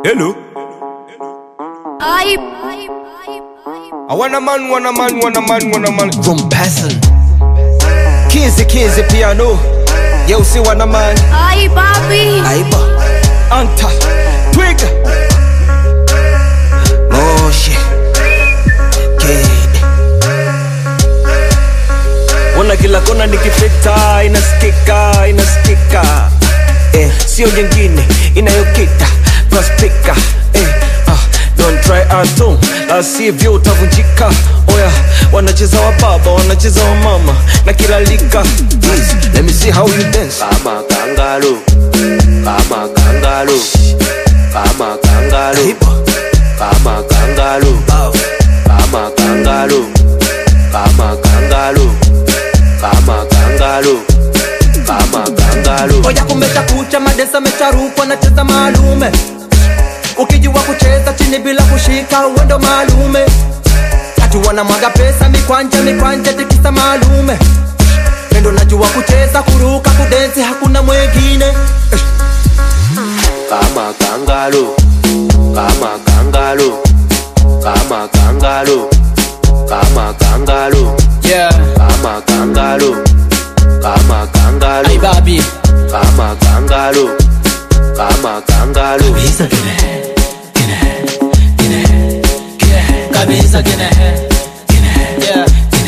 Hello. Ay, I want a man, want a man, want a man, want a man. From Basel Kizi Kizi piano Yo si wana man ay, papi. Aiba Anta Twiga Moshi Kid Ona kila kona nikipita inasikika inasikika eh, sio nyingine inayokita paspika eh, ah, don't try atom la sivyo utavunjika oya wanacheza wa baba wanacheza wa mama na kila lika Please, let me see how you dance kama kangalo kama kangalo kama kangalo Aiba kama kangalo Bow. kama kangalo kama kangalo kama kangalo kama kangalo oya kumesha kucha madesa mecharukwa nacheza maalume ukijua kucheza chini bila kushika uwendo maalume hatu wanamwaga pesa mikwanja mikwanja tikisa maalume pendo najua kucheza kuruka kudensi hakuna mwengine kama kangalo kama kangalo kama kangalo kama kangalo yeah. kama kangalo kama kangalo Ay, babi kama kangalo kama kangalo kabisa gine yeah.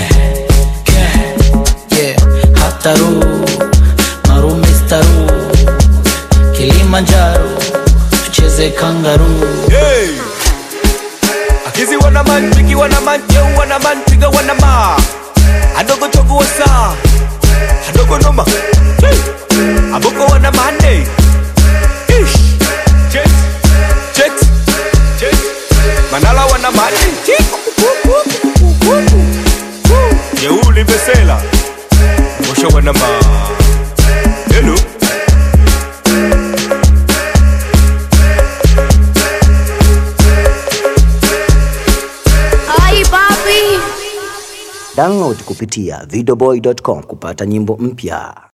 yeah, hataru marumistaru kilimanjaro tucheze kangaru Hey. Akizi wana man, Biggie wana man, Yo wana man, Twiga wana ma. Adogo chogo wasa. Adogo noma. Hey. Aboko wana mane. Ish. Jet. Jet. Jet. Manala wana mane. Chik. Yeuli besela. Mosha wana ma. Hello. Ay, papi. Download kupitia videoboy.com kupata nyimbo mpya